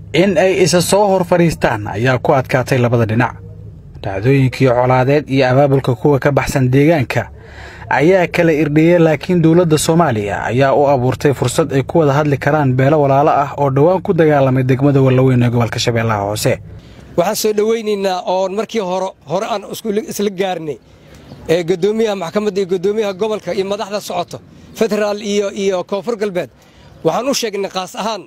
in ay isa soo hor fadhiistaan ayaa ku adkaatay labada dhinac dhacdooyinkii colaadeed iyo abaabulka kuwa ka baxsan deegaanka ayaa kala irdhiyey laakiin dowladda soomaaliya ayaa u abuurtay fursad ay ku wada hadli karaan beelo walaalo ah oo dhowaan ku dagaalamay degmada wallaweyn ee gobolka shabeellaha hoose waxaan soo dhowaynaynaa oon markii hore hore aan isla gaarnay ee guddoomiyaha maxkamadda iyo guddoomiyaha gobolka iyo madaxda socoto federaal iyo iyo koonfur galbeed waxaan u sheegnay qaas ahaan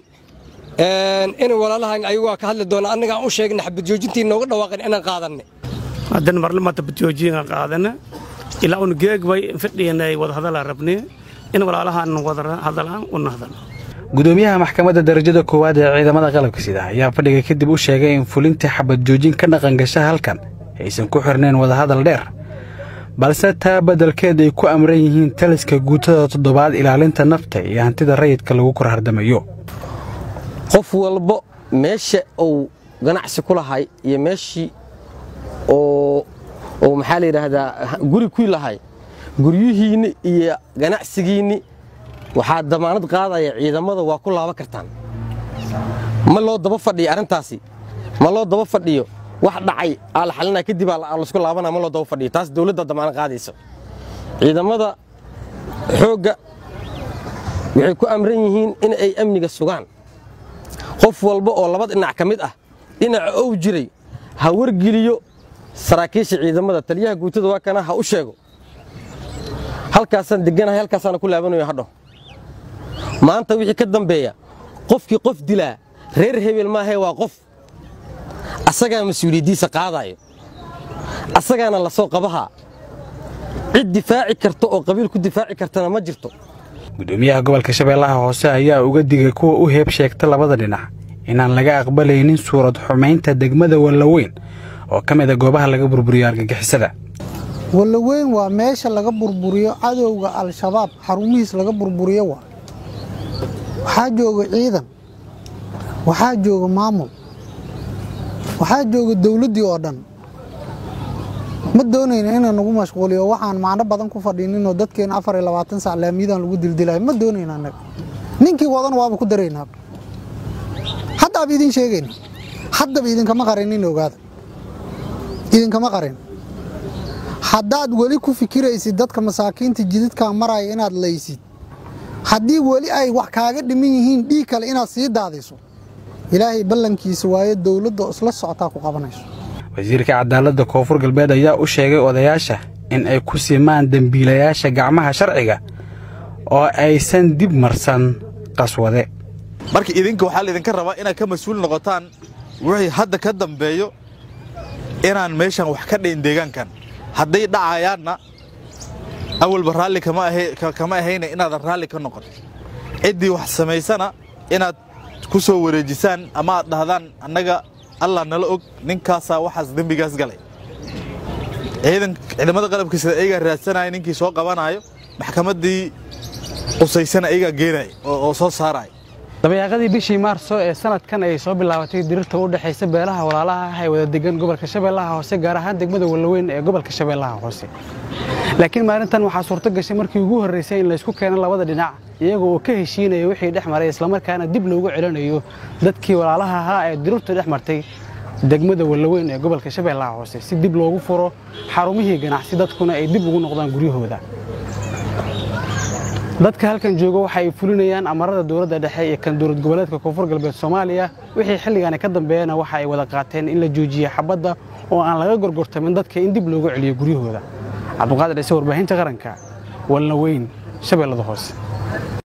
in walaalahan ayagaa ka hadli doona annaga aan u sheegnay xabad joojintii nooga dhawaaqeen inaan qaadannay haddana marlamata badjoojiyinga qaadana ilaa un geegbay fadhiyanay wadahadala rabnay in walaalahaan wada hadalaan una hadal gudoomiyaha maxkamadda darajada koowaad ee ciidamada qalabka sida ayaa fadhiga kadib u sheegay in fulinta xabad joojin ka dhaqan gasha halkan aysan ku xirnayn wadahadal dheer balse taa beddelkeed ay ku amran yihiin taliska guutada toddobaad ilaalinta nafta iyo hantida rayidka lagu kor hardamayo qof walba meesha uu ganacsi ku lahay iyo meeshii oo maxaa la yidhaahdaa guri ku lahay guryihiinni iyo ganacsigiinni waxaa damaanad qaadaya ciidamada waa ku laaban kartaan ma loo daba fadhiyo arrintaasi ma loo daba fadhiyo wax dhacay aa la xalinaa kadib aa laysku laabanaa ma loo daba fadhiyo taas dawladda damaanad qaadaysa ciidamada xoogga waxay ku amran yihiin in ay amniga sugaan qof walba oo laba dhinac ka mid ah dhinaca ou jiray ha wargeliyo saraakiisha ciidamada taliyaha guutada waa kana ha u sheego halkaasaan deganahay halkaasaana ku laabanayo hadho maanta wixii ka dambeeya qofkii qof dilaa reer hebel maahee waa qof asagaa mas-uuliyaddiisa qaadaayo asagaana la soo qabahaa cid difaaci karta oo qabiil ku difaaci kartana ma jirto gudoomiyaha gobolka shabeellaha hoose ayaa uga digay kuwa u heeb sheegta labada dhinac inaan laga aqbalaynin suurad xumaynta degmada wallaweyn oo ka mid a goobaha laga burburiyo argagixisada wallaweyn waa meesha laga burburiyo cadowga al-shabaab xarumihiis laga burburiyo waa waxaa jooga ciidan waxaa jooga maamul waxaa jooga dawladdii oo dhan ma doonayna inaan nagu mashquuliyo waxaan macno badan ku fadhiininoo dadkeena afar iyo labaatan sac laamiyadan lagu dildilayo ma doonayna annaga ninkii wadan waaba ku daraynaa haddaaba idin sheegayna haddaba idinkama qarinin ogaada idinkama qarin haddaad weli ku fikiraysid dadka masaakiinta jididkaa maraya inaad laysid haddii weli ay wax kaaga dhiman yihiin dhiig kale inaad sii daadiso ilaahay ballankiisa waayo dowladda isla socotaa ku qabanayso wasiirka cadaaladda koonfur galbeed ayaa u sheegay odayaasha in ay ku simaan dembiilayaasha gacmaha sharciga oo aysan dib marsan qaswade marka idinka waxaa laydinka rabaa inaad ka mas-uul noqotaan wixii hadda ka dambeeyo inaan meeshan wax ka dhayn deegaankan hadday dhacayaanna awalba raalli kama ahayna inaadan raalli ka noqon ciddii wax samaysana inaad ku soo wareejisaan ama aad dhahdaan annaga allah nala og ninkaasaa waxaas dembigaas galay ciidamada qalabka sida ayagaa raadsanaya ninkii soo qabanaayo maxkamaddii qusaysana ayagaa geenaya oo soo saaraya dabayaaqadii bishii maarso ee sanadkan ay soo bilaabatay dirirta u dhexaysa beelaha walaalaha ah ee wada degan gobolka shabeellaha hoose gaar ahaan degmada wallaweyn ee gobolka shabeellaha hoose laakiin maalintan waxaa suurto gashay markii ugu horraysay in laysku keeno labada dhinac iyaga oo ka heshiinaya wixii dhex maray islamarkaana dib loogu celinayo dadkii walaalaha ahaa ee dirirta dhex martay degmada wallaweyn ee gobolka shabeellaha hoose si dib loogu furo xarumihii ganacsi dadkuna ay dib ugu noqdaan guryahooda dadka halkan jooga waxa ay fulinayaan amarada dowladda dhexe iyo kan dowlad goboleedka koonfur galbeed soomaaliya wixii xilligaani ka dambeeyana waxa ay wada qaateen in la joojiye xabadda oo aan laga gorgortamin dadka in dib loogu celiyo guryahooda cabduqaadir ciise warbaahinta qaranka wallaweyn shabeellada hoose